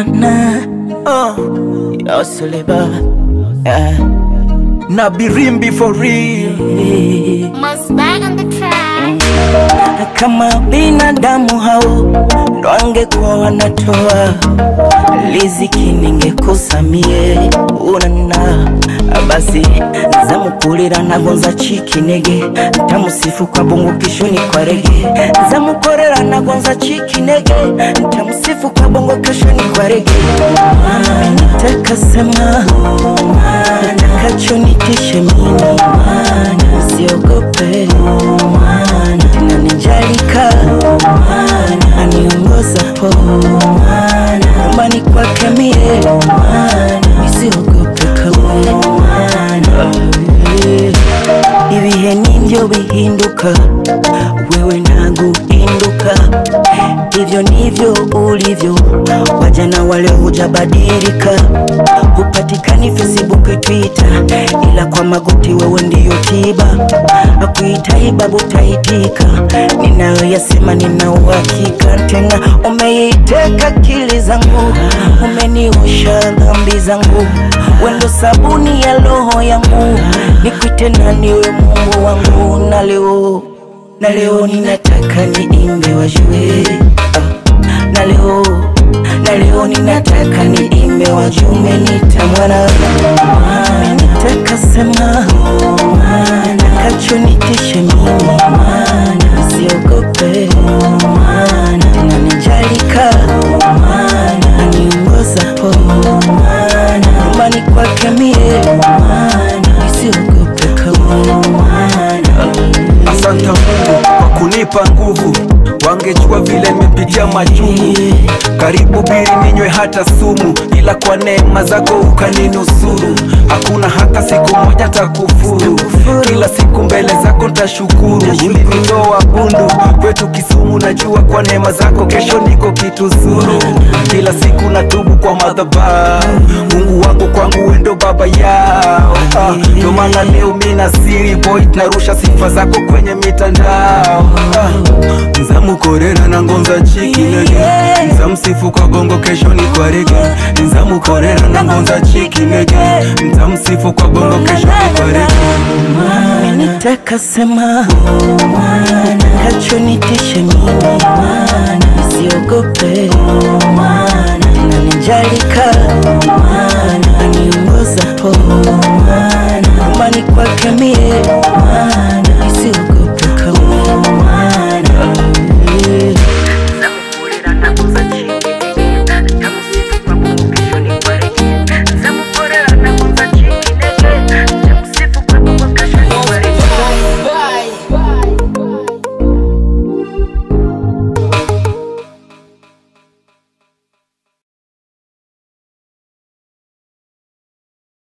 na na oh Yoseliba yeah. na birimbi for real Must bang on the track. kama binadamu hao ndo angekuwa wanatoa riziki ningekusamie unana basi zamukulira nagonza chikinege ntamusifu kwa bongo kishoni kwa rege zamukorera nagonza chikinege ntamusifu kwa bongo kishoni kwa rege nitakasema takachonitishe mimi usiogope nanijalika aniongoza po nyumbani kwake mie isiogope kamwe ibihe nivyo bihinduka wewe naguhinduka hivyo ndivyo ulivyo wajana wale hujabadilika hupatikani facebook twitter ila kwa magoti wewe ndiyo tiba akuitai babu taitika ninayoyasema nina uhakika tena umeiteka akili zangu umeniosha dhambi zangu wendo sabuni ya roho yangu nikwite naniwe mungu wangu na leo na leo ninataka niimbe wajue ah, na leo na leo ninataka niimbe wajume nitamwana nitaka sema nakachonitishe mimi siogope tena nijalika aniongoza po nyumbani kwake mie isiogope kamwe asante mungu kwa kunipa nguvu wangejua vile nimepitia machungu karibu biri ninywe hata sumu ila kwa neema zako ukaninusuru hakuna hata siku moja takufuru kila siku mbele zako ntashukuru ulinitoa bundu kwetu kisumu najua kwa neema zako kesho niko kitu zuru kila siku natubu kwa madhabahu mungu wangu kwangu wendo baba yao Ah, ndio maana leo mina siri boy narusha sifa zako kwenye mitandao Ah, nzamukorera na ngonza chikinege nzamsifu kwa bongo kesho ni kwa rege nzamukorera na ngonza chikinege nzamsifu kwa bongo kesho ni kwa rege nitaka sema nakachonitishe mimi isiogope